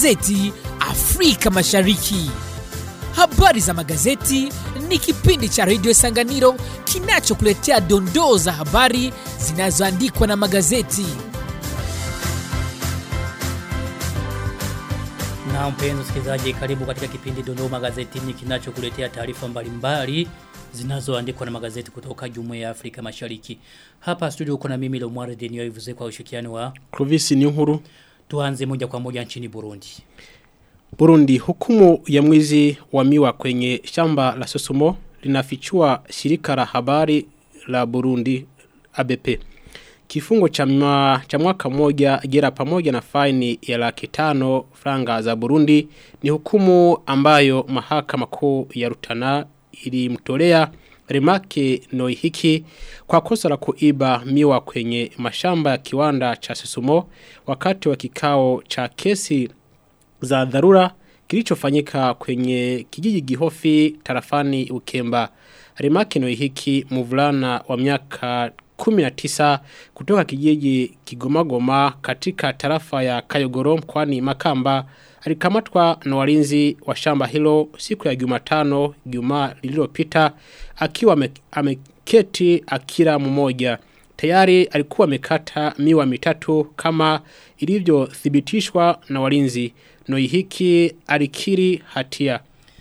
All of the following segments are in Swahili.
magazeti Afrika Mashariki. Habari za magazeti ni kipindi cha redio Sanganiro kinachokuletea dondoo za habari zinazoandikwa na magazeti. Na mpenzi msikilizaji, karibu katika kipindi Dondoo Magazetini kinachokuletea taarifa mbalimbali zinazoandikwa na magazeti kutoka Jumuiya ya Afrika Mashariki. Hapa studio uko na mimi Lomware Denio Ivuze kwa ushirikiano wa Clovis ni nkuru tuanze moja kwa moja nchini Burundi. Burundi hukumu ya mwizi wa miwa kwenye shamba la Sosumo linafichua shirika la habari la Burundi ABP. Kifungo cha, mwa, cha mwaka moja gera pamoja na faini ya laki tano franga za Burundi ni hukumu ambayo mahakama kuu ya Rutana ilimtolea Remake Noihiki kwa kosa la kuiba miwa kwenye mashamba ya kiwanda cha Susumo wakati wa kikao cha kesi za dharura kilichofanyika kwenye kijiji Gihofi tarafani Ukemba. Remake Noihiki mvulana wa miaka 19 kutoka kijiji Kigomagoma katika tarafa ya Kayogoro mkoani Makamba alikamatwa na walinzi wa shamba hilo siku ya Jumatano Juma lililopita akiwa ameketi akira mmoja tayari alikuwa amekata miwa mitatu kama ilivyothibitishwa na walinzi Noihiki alikiri hatia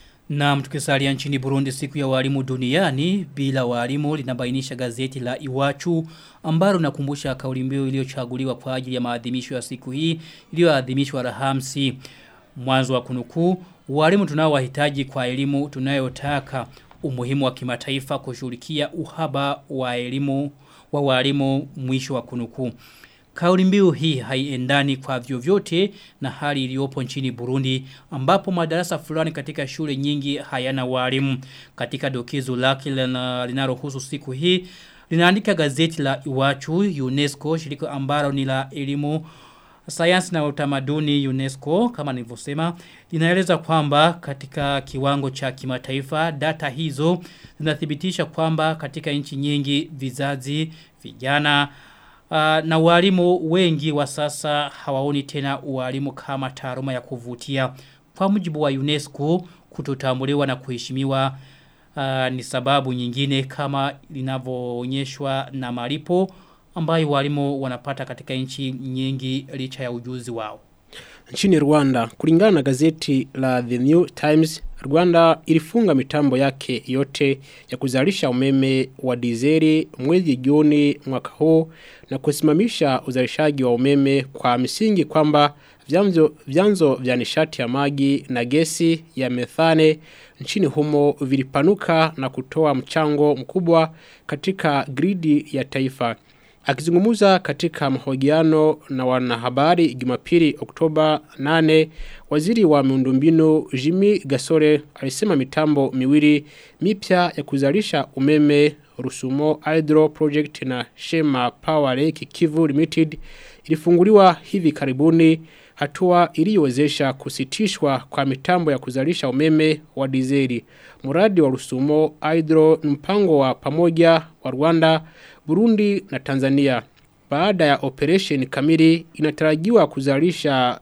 Na mtukisalia nchini Burundi siku ya walimu duniani bila walimu linabainisha gazeti la Iwachu ambalo nakumbusha kauli mbiu iliyochaguliwa kwa ajili ya maadhimisho ya siku hii iliyoadhimishwa Alhamisi mwanzo wa kunukuu walimu tunaowahitaji kwa elimu tunayotaka umuhimu wa kimataifa kushughulikia uhaba wa elimu wa walimu mwisho wa kunukuu Kauli mbiu hii haiendani kwa vyovyote na hali iliyopo nchini Burundi ambapo madarasa fulani katika shule nyingi hayana walimu katika dokezo lake linalohusu siku hii linaandika gazeti la Iwachu UNESCO shirika ambalo ni la elimu sayansi na utamaduni UNESCO kama nilivyosema linaeleza kwamba katika kiwango cha kimataifa data hizo zinathibitisha kwamba katika nchi nyingi vizazi vijana Uh, na walimu wengi wa sasa hawaoni tena walimu kama taaluma ya kuvutia. Kwa mujibu wa UNESCO kutotambuliwa na kuheshimiwa uh, ni sababu nyingine kama linavyoonyeshwa na malipo ambayo walimu wanapata katika nchi nyingi licha ya ujuzi wao. Nchini Rwanda, kulingana na gazeti la The New Times, Rwanda ilifunga mitambo yake yote ya kuzalisha umeme wa dizeli mwezi Juni mwaka huu na kusimamisha uzalishaji wa umeme kwa misingi kwamba vyanzo, vyanzo vya nishati ya maji na gesi ya methane nchini humo vilipanuka na kutoa mchango mkubwa katika gridi ya taifa. Akizungumuza katika mahojiano na wanahabari Jumapili Oktoba 8, waziri wa miundombinu Jimmy Gasore alisema mitambo miwili mipya ya kuzalisha umeme Rusumo Hydro Project na Shema Power Lake Kivu Limited ilifunguliwa hivi karibuni hatua iliyowezesha kusitishwa kwa mitambo ya kuzalisha umeme wa dizeli. Muradi wa Rusumo Hydro ni mpango wa pamoja wa Rwanda, Burundi na Tanzania. Baada ya operation kamili inatarajiwa kuzalisha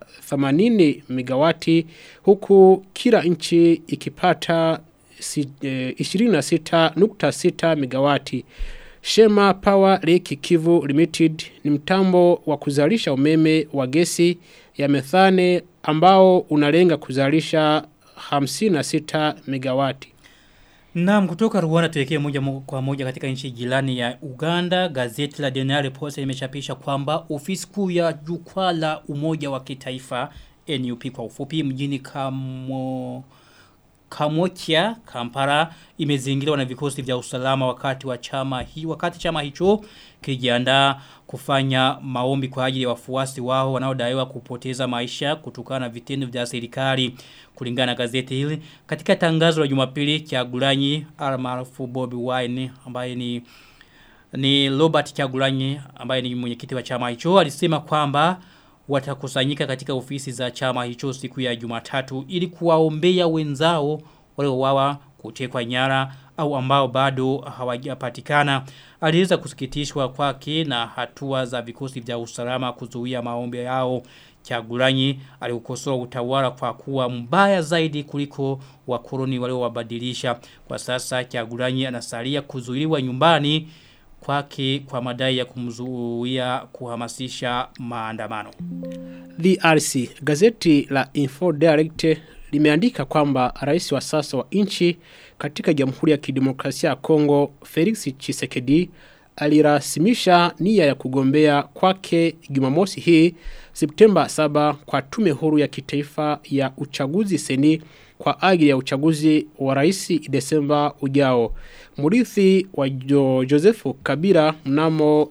80 megawati huku kila nchi ikipata 26.6 megawati. Shema Power Lake Kivu Limited ni mtambo wa kuzalisha umeme wa gesi ya methane ambao unalenga kuzalisha 56 megawati. Naam kutoka Rwanda tuwekee moja kwa moja katika nchi jirani ya Uganda. Gazeti la Daily Post limechapisha kwamba ofisi kuu ya jukwaa la umoja wa kitaifa NUP kwa ufupi mjini Kamo Kamokia Kampara imezingirwa na vikosi vya usalama wakati wa chama hii wakati chama hicho kijiandaa kufanya maombi kwa ajili ya wafuasi wao wanaodaiwa kupoteza maisha kutokana na vitendo vya serikali kulingana na gazeti hili katika tangazo la Jumapili Kyagulanyi almaarufu Bobby Wine ambaye ni ni Robert Kyagulanyi ambaye ni mwenyekiti wa chama hicho alisema kwamba watakusanyika katika ofisi za chama hicho siku ya Jumatatu ili kuwaombea wenzao waliowawa kutekwa nyara au ambao bado hawajapatikana. Aliweza kusikitishwa kwake na hatua za vikosi vya usalama kuzuia maombi yao. Chagulanyi aliukosoa utawala kwa kuwa mbaya zaidi kuliko wakoloni waliowabadilisha. Kwa sasa Chagulanyi anasalia kuzuiliwa nyumbani kwake kwa madai ya kumzuia kuhamasisha maandamano. DRC, gazeti la Info Direct limeandika kwamba rais wa sasa wa nchi katika Jamhuri ya Kidemokrasia ya Kongo Felix Tshisekedi alirasimisha nia ya kugombea kwake Jumamosi hii Septemba 7 kwa tume huru ya kitaifa ya uchaguzi seni kwa ajili ya uchaguzi wa rais Desemba ujao. Murithi wa jo Josefu Kabila mnamo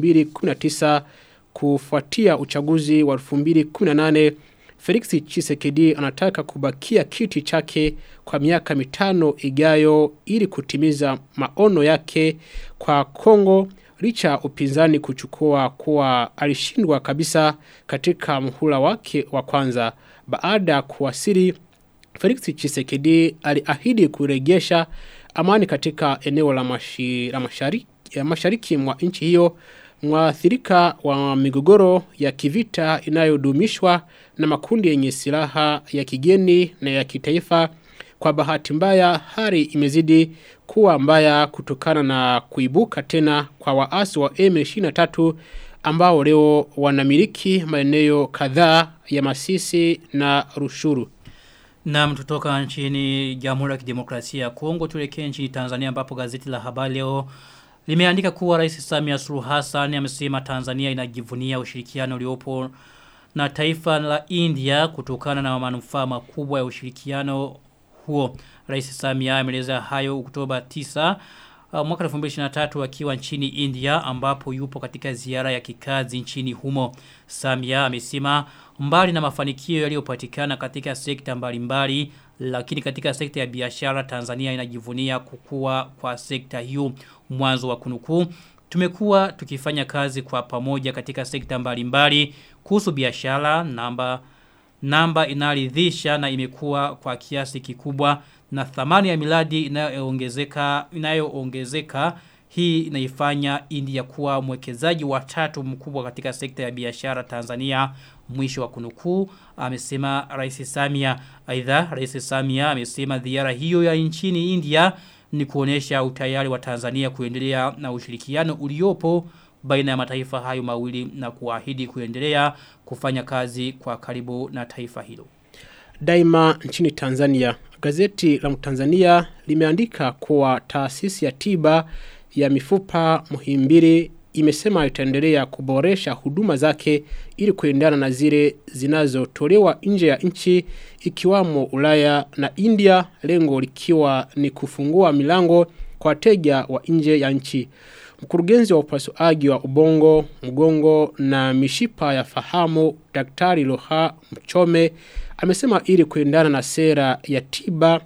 2019 kufuatia uchaguzi wa 2018 Felix Chisekedi anataka kubakia kiti chake kwa miaka mitano ijayo ili kutimiza maono yake kwa Kongo licha upinzani kuchukua kuwa alishindwa kabisa katika mhula wake wa kwanza baada ya kuwasili Felix Chisekedi aliahidi kurejesha amani katika eneo la, mashi, la mashariki, ya mashariki mwa nchi hiyo mwathirika wa migogoro ya kivita inayodumishwa na makundi yenye silaha ya kigeni na ya kitaifa kwa bahati mbaya hali imezidi kuwa mbaya kutokana na kuibuka tena kwa waasi wa M23 ambao leo wanamiliki maeneo kadhaa ya Masisi na Rushuru. Na mtutoka nchini Jamhuri ya Kidemokrasia ya Kongo tulekee nchini Tanzania ambapo gazeti la habari leo limeandika kuwa Rais Samia Suluhu Hassan amesema Tanzania inajivunia ushirikiano uliopo na taifa la India kutokana na manufaa makubwa ya ushirikiano huo. Rais Samia ameeleza hayo Oktoba 9 uh, mwaka 2023 akiwa nchini India ambapo yupo katika ziara ya kikazi nchini humo. Samia amesema mbali na mafanikio yaliyopatikana katika sekta mbalimbali lakini katika sekta ya biashara Tanzania inajivunia kukua kwa sekta hiyo mwanzo wa kunukuu tumekuwa tukifanya kazi kwa pamoja katika sekta mbalimbali kuhusu biashara namba namba inaridhisha na imekuwa kwa kiasi kikubwa na thamani ya miladi inayoongezeka inayoongezeka hii inaifanya India kuwa mwekezaji wa tatu mkubwa katika sekta ya biashara Tanzania mwisho wa kunukuu amesema Rais Samia aidha Rais Samia amesema ziara hiyo ya nchini India ni kuonesha utayari wa Tanzania kuendelea na ushirikiano uliopo baina ya mataifa hayo mawili na kuahidi kuendelea kufanya kazi kwa karibu na taifa hilo. Daima nchini Tanzania, gazeti la Tanzania limeandika kuwa taasisi ya tiba ya mifupa Muhimbili imesema itaendelea kuboresha huduma zake ili kuendana na zile zinazotolewa nje ya nchi ikiwamo Ulaya na India lengo likiwa ni kufungua milango kwa wateja wa nje ya nchi. Mkurugenzi wa upasuaji wa ubongo, mgongo na mishipa ya fahamu Daktari Loha Mchome amesema ili kuendana na sera ya tiba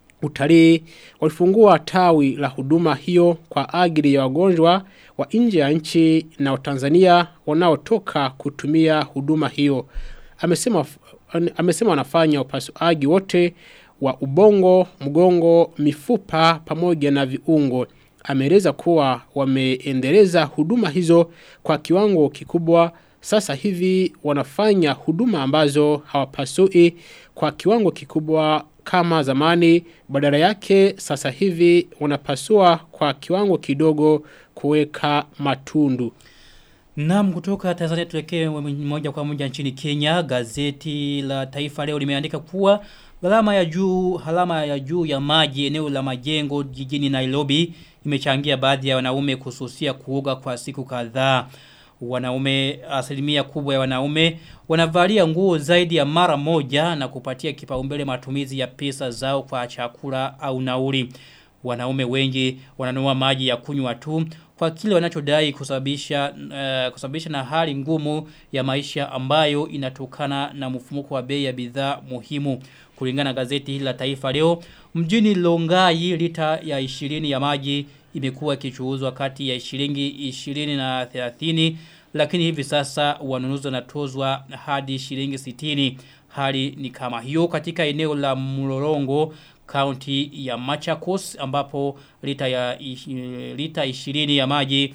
utalii walifungua tawi la huduma hiyo kwa ajili ya wagonjwa wa nje ya nchi na Watanzania wanaotoka kutumia huduma hiyo. Amesema amesema wanafanya upasuaji wote wa ubongo, mgongo, mifupa pamoja na viungo. Ameeleza kuwa wameendeleza huduma hizo kwa kiwango kikubwa sasa hivi wanafanya huduma ambazo hawapasui kwa kiwango kikubwa kama zamani badala yake sasa hivi wanapasua kwa kiwango kidogo kuweka matundu. Naam kutoka Tanzania tuelekee moja kwa moja nchini Kenya gazeti la Taifa leo limeandika kuwa gharama ya juu halama ya juu ya maji eneo la majengo jijini Nairobi imechangia baadhi ya wanaume kususia kuoga kwa siku kadhaa wanaume asilimia kubwa ya wanaume wanavalia nguo zaidi ya mara moja na kupatia kipaumbele matumizi ya pesa zao kwa chakula au nauli. Wanaume wengi wananunua maji ya kunywa tu kwa kile wanachodai kusababisha uh, kusababisha na hali ngumu ya maisha ambayo inatokana na mfumuko wa bei ya bidhaa muhimu. Kulingana na gazeti hili la Taifa leo, mjini Longai lita ya 20 ya maji imekuwa ikichuuzwa kati ya shilingi 20 na 30 lakini hivi sasa wanunuzi wanatozwa hadi shilingi 60 hali ni kama hiyo katika eneo la Mlolongo kaunti ya Machakos ambapo lita ya lita 20 ya maji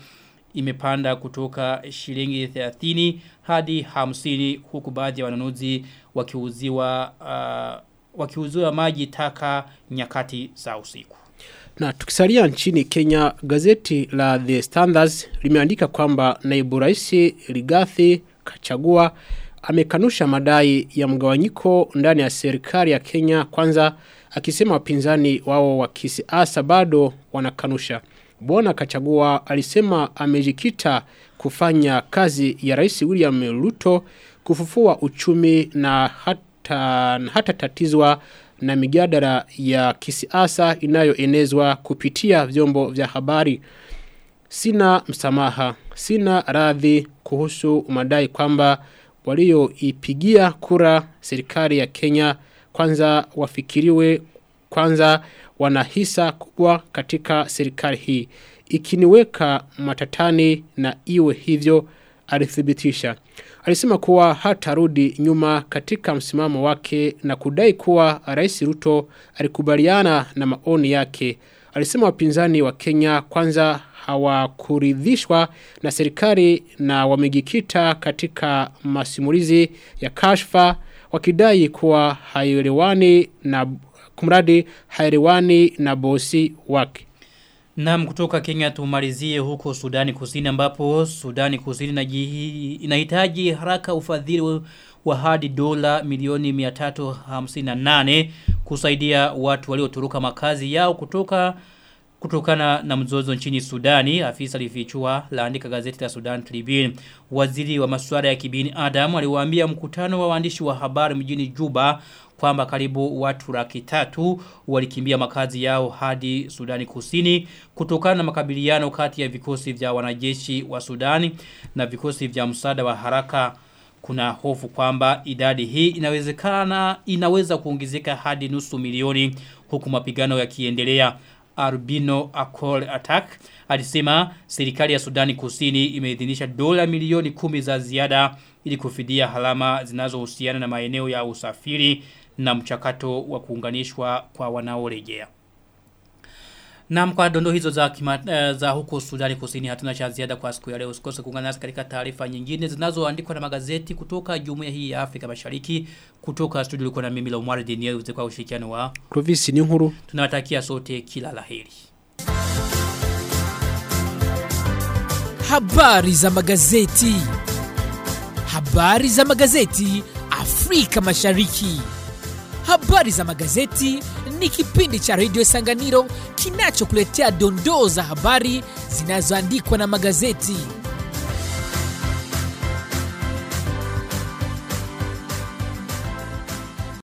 imepanda kutoka shilingi 30 hadi 50 huku baadhi ya wanunuzi wakiuziwa uh, wakiuziwa maji taka nyakati za usiku. Na tukisalia nchini Kenya, gazeti la The Standards limeandika kwamba naibu rais Rigathi Kachagua amekanusha madai ya mgawanyiko ndani ya serikali ya Kenya kwanza akisema wapinzani wao wa kisiasa bado wanakanusha. Bwana Kachagua alisema amejikita kufanya kazi ya Rais William Ruto kufufua uchumi na hata, hata tatizwa na mijadala ya kisiasa inayoenezwa kupitia vyombo vya habari. Sina msamaha, sina radhi kuhusu madai kwamba walioipigia kura serikali ya Kenya kwanza wafikiriwe kwanza wanahisa kubwa katika serikali hii. Ikiniweka matatani na iwe hivyo alithibitisha. Alisema kuwa hatarudi nyuma katika msimamo wake na kudai kuwa Rais Ruto alikubaliana na maoni yake. Alisema wapinzani wa Kenya kwanza hawakuridhishwa na serikali na wamejikita katika masimulizi ya kashfa wakidai kuwa haielewani na kumradi haielewani na bosi wake. Naam kutoka Kenya tumalizie huko Sudani Kusini ambapo Sudani Kusini inajihi- inahitaji haraka ufadhili wa hadi dola milioni 358 kusaidia watu waliotoroka makazi yao kutoka kutokana na mzozo nchini Sudani afisa alifichua laandika gazeti la Sudan Tribune waziri wa masuala ya kibinadamu aliwaambia mkutano wa waandishi wa habari mjini Juba kwamba karibu watu laki tatu walikimbia makazi yao hadi Sudani Kusini kutokana na makabiliano kati ya vikosi vya wanajeshi wa Sudani na vikosi vya msaada wa haraka kuna hofu kwamba idadi hii inawezekana inaweza kuongezeka hadi nusu milioni huku mapigano yakiendelea Arbino Acol Attack alisema serikali ya Sudani Kusini imeidhinisha dola milioni kumi za ziada ili kufidia halama zinazohusiana na maeneo ya usafiri na mchakato wa kuunganishwa kwa wanaorejea. Na kwa dondo hizo za, kima, uh, za huko Sudani Kusini hatuna cha ziada kwa siku ya leo. Usikose kuungana nasi katika taarifa nyingine zinazoandikwa na magazeti kutoka Jumuiya hii ya Afrika Mashariki. Kutoka studio ulikuwa na mimi Lomar Denier kwa ushirikiano wa Clovis ni nkuru. tunawatakia sote kila laheri. Habari za magazeti. Habari za magazeti Afrika Mashariki. Habari za magazeti ni kipindi cha Radio Sanganiro kinachokuletea dondoo za habari zinazoandikwa na magazeti.